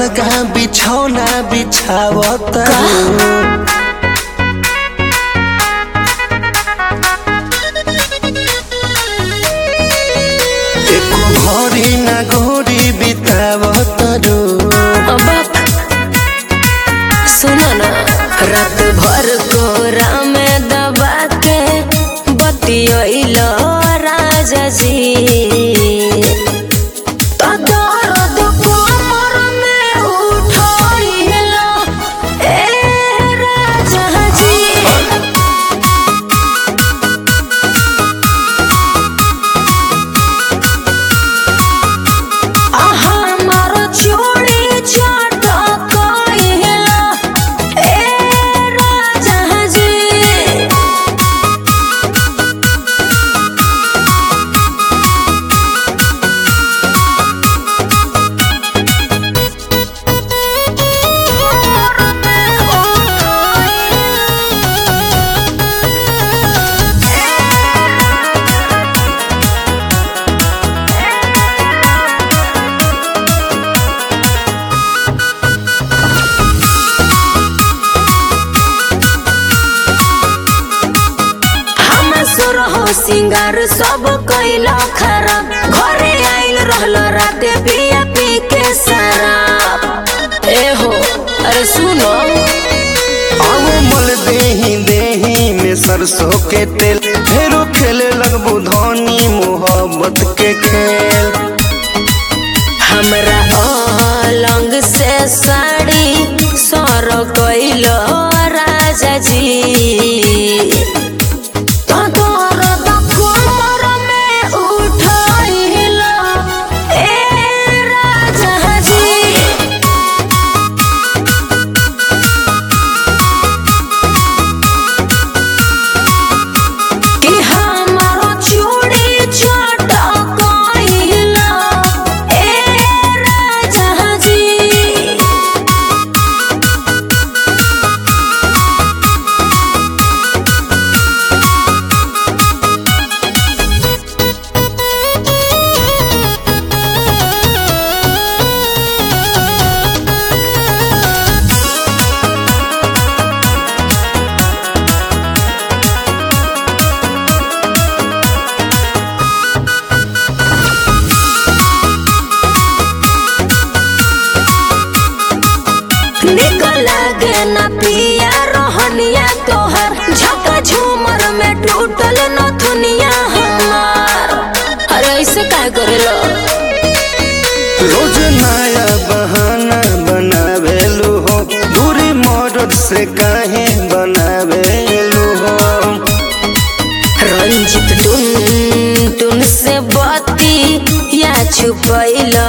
अलगा बिछौना बिछावत एको घड़ी ना घड़ी बितावत रू अबक सुनो ना रात भर कोरा में दबा के बतियोइलो राजा जी तो दर्द कोमर में उठोइलो ए राजा जी हमारो चूड़ी चटकइला ए राजा जी हम सुरहो सिंगार सब कैला खराब घरे आइल रहलो राते पिया पी के शराब ए हो अरे सुनो अब मल देही देही में सरसों के तेल फेरो खेले लगबू धनी मोहब्बत के खेल हमरा अलंग से साड़ी सर कैलो राजा जी तो दर्द कोमर में उठैलो ए राजा जी कि हमारो चूड़ी चटकइला ए राजा जी निक लागे ना पिया रोहनिया तोहर झका झूमर में टूटल नथुनिया हमार अरे ऐसे काय करेलो रोज नया बहाना बनावेलू हो दूरी मदद से काहे बनावेलू हो रंजित टुन टुन से बती या छुपैलो